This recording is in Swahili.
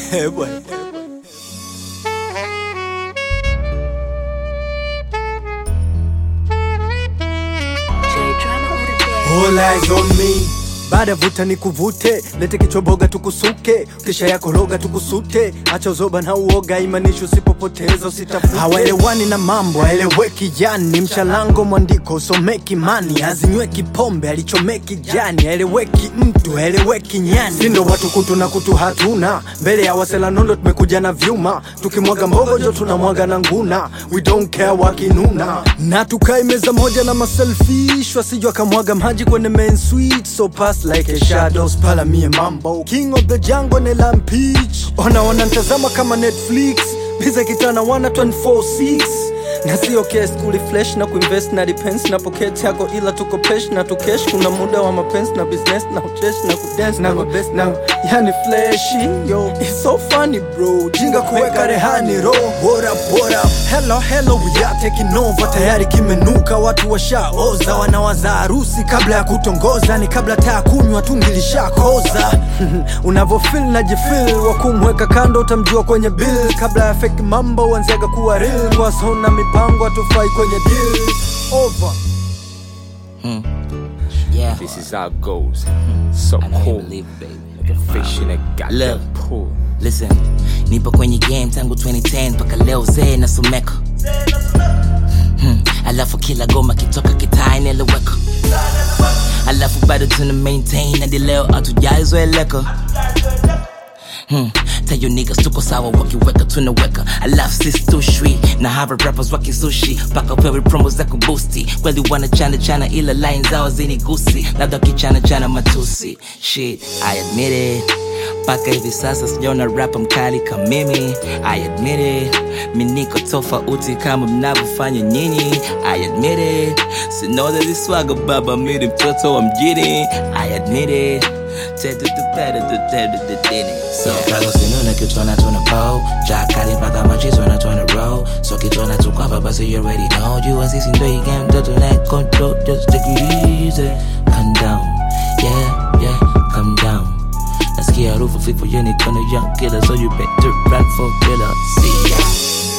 Eh, bwana. All eyes on me baada vuta ni kuvute, lete kichoboga tukusuke, kisha yako roga tukusute, acha uzoba na uoga, imanishi usipopoteza usitafute. Hawaelewani na mambo aeleweki, yani mchalango mwandiko usomeki, mani azinyweki pombe alichomeki jani, aeleweki mtu aeleweki nyani, sindo watu kutu na kutu hatuna, mbele ya wasela nondo tumekuja na vyuma, tukimwaga mbogojo tunamwaga na nguna, we don't care wakinuna, na tukai meza moja na maselfish, wasijwa kamwaga maji kwenye main suite, so pass like a shadows pala mie mambo king of the jungle ne lampich ona wanantazama kama netflix biza kitana wana 246 na sio kes kuli flesh na kuinvest na depends na pocket yako ila tuko pesh na tukesh kuna muda wa mapenzi na business na uchesh na kudance na mabest na yani flashy yo it's so funny bro jinga kuweka rehani ro what up what up hello hello we are taking over tayari kimenuka watu washaoza wanawaza harusi kabla ya kutongoza ni kabla taa kunywa tungilishakoza unavofil na jifil wa kumweka kando utamjua kwenye bill kabla ya fake mambo uanziaga kuwa real wasona mipango atufai kwenye deal over Yeah. This is how it goes. So I know you cool. believe it, baby. Like a fish in a goddamn Look. pool. Listen, nipo kwenye game tangu 2010 mpaka leo zee nasomeka hmm. Alafu kila goma kitoka kitaa inaeleweka Alafu bado tuna maintain hadi leo hatujaizoeleka Hmm. Tell you niggas tuko sawa wakiweka tunaweka alafu sisi tu shwi na hava rappers wakisushi mpaka upewe promo za kubusti kweli wanachana chana ila line zao zinigusi labda wakichana chana matusi shit I admit it mpaka hivi sasa sijaona rapa mkali kama mimi I admit it mi niko tofauti kama mnavyofanya nyinyi I admit it sinoda liswaga baba miri mtoto wa mjini I admit it So Prago sinuna kitona tuna po Jakali mpaka machizo na tuna roll So kitona tukwapa basi you already know You and sisi ndo hii game mtoto na control Just take it easy Calm down Yeah, yeah, calm down Nasikia harufu fifu yeni kona young killer So you better run for killer See ya